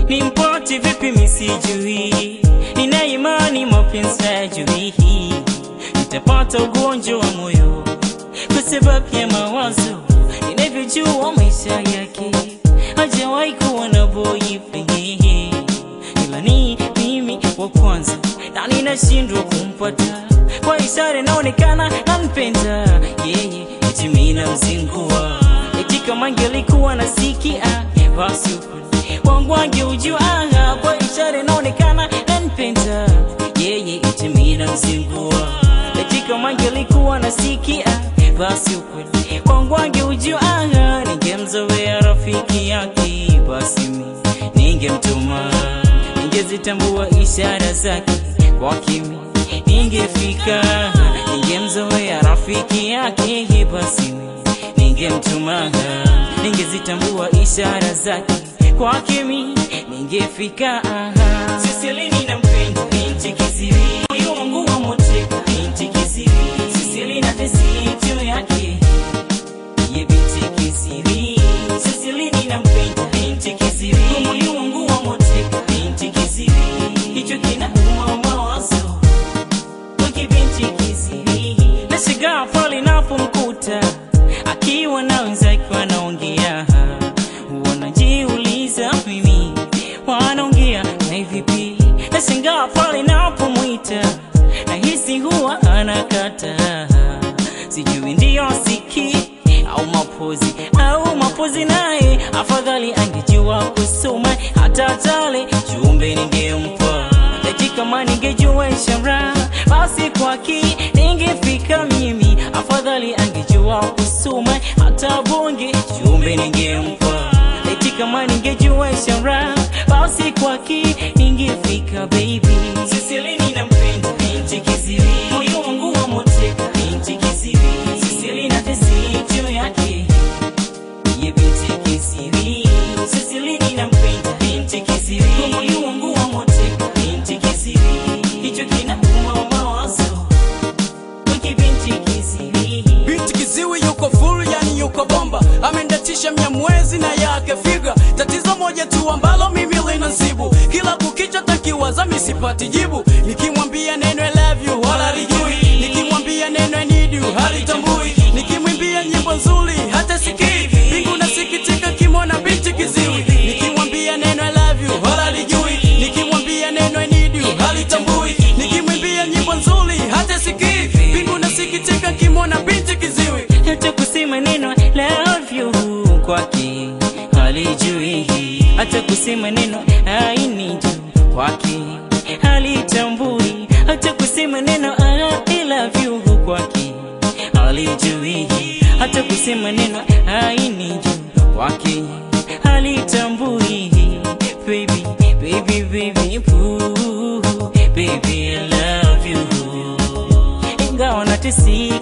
nimpate vipi misijui, nina imani mapenzi hayajui, nitapata ugonjwa wa moyo kwa sababu ya mawazo, ninavyojua maisha yake hajawahi kuwa na boyfriend, ila ni mimi wa kwanza na ninashindwa kumpata kwa ishara inaonekana nampenda yeye, eti mimi namzingua, eti kama angelikuwa nasikia basi ukweli wangu angeujua, kwa ishara inaonekana nampenda yeye, eti mimi namzingua, eti kama angelikuwa nasikia basi ukweli wangu angeujua, ningemzoea rafiki yake, basi mimi ningemtuma, ningezitambua ishara zake kwa kimi ningefika, ningemzoea rafiki yake, basi mimi ningemtuma, ningezitambua ishara zake kwa kimi ningefika. Siselini nampenda binti kisiri, moyo wangu wa moteka binti kisiri, Siseli na tesi juu yake ye binti kisiri, Siselini nampenda binti kisiri, moyo wangu wa moteka binti kisiri, hicho kinauma mawazo wiki binti kisiri, nashangaa pale napomkuta akiwa na wenzake wanaongea, wanajiuliza mimi wanaongea na vipi? Nashangaa pale napomwita nahisi huwa anakata, sijui ndiyo siki au mapozi au mapozi, naye afadhali angejua kusoma hata tale jumbe ningempa eti kama ningejua ishara basi kwaki ningefika mimi, afadhali angejua kusoma hata bonge jumbe ningempa eti kama ningejua ishara basi kwaki ningefika baby. Siselini nampenda binti kisiri, moyo wangu wa moteka binti kisiri, Siseli na tesi juu yake ye binti kisiri, Siselini nampenda binti kisiri, moyo wangu wa moteka binti kisiri, hicho kinauma mawazo wiki binti kisiri Binti kiziwi yuko full, yani yuko bomba, amendatisha mnyamwezi na yake figa. Tatizo moja tu ambalo mimi linasibu, kila kukicha takiwaza misipati jibu. Nikimwambia neno I love you wala lijui, nikimwambia neno I need you halitambui, nikimwimbia nyimbo nzuri hata sikii. Mbingu nasikitika kimwona binti kiziwi, nikimwambia neno I love you wala lijui, nikimwambia neno I need you halitambui, nikimwimbia nyimbo nzuri hata sikii. Mbingu nasikitika kimwona binti kiziwi. hata kusema neno love you kwake halijui, hata kusema neno I need you kwake halitambui, hata kusema neno I love you kwake halijui, hata kusema neno I need you kwake halitambui. Baby, baby, baby, boo, baby, I love you ingawa natesi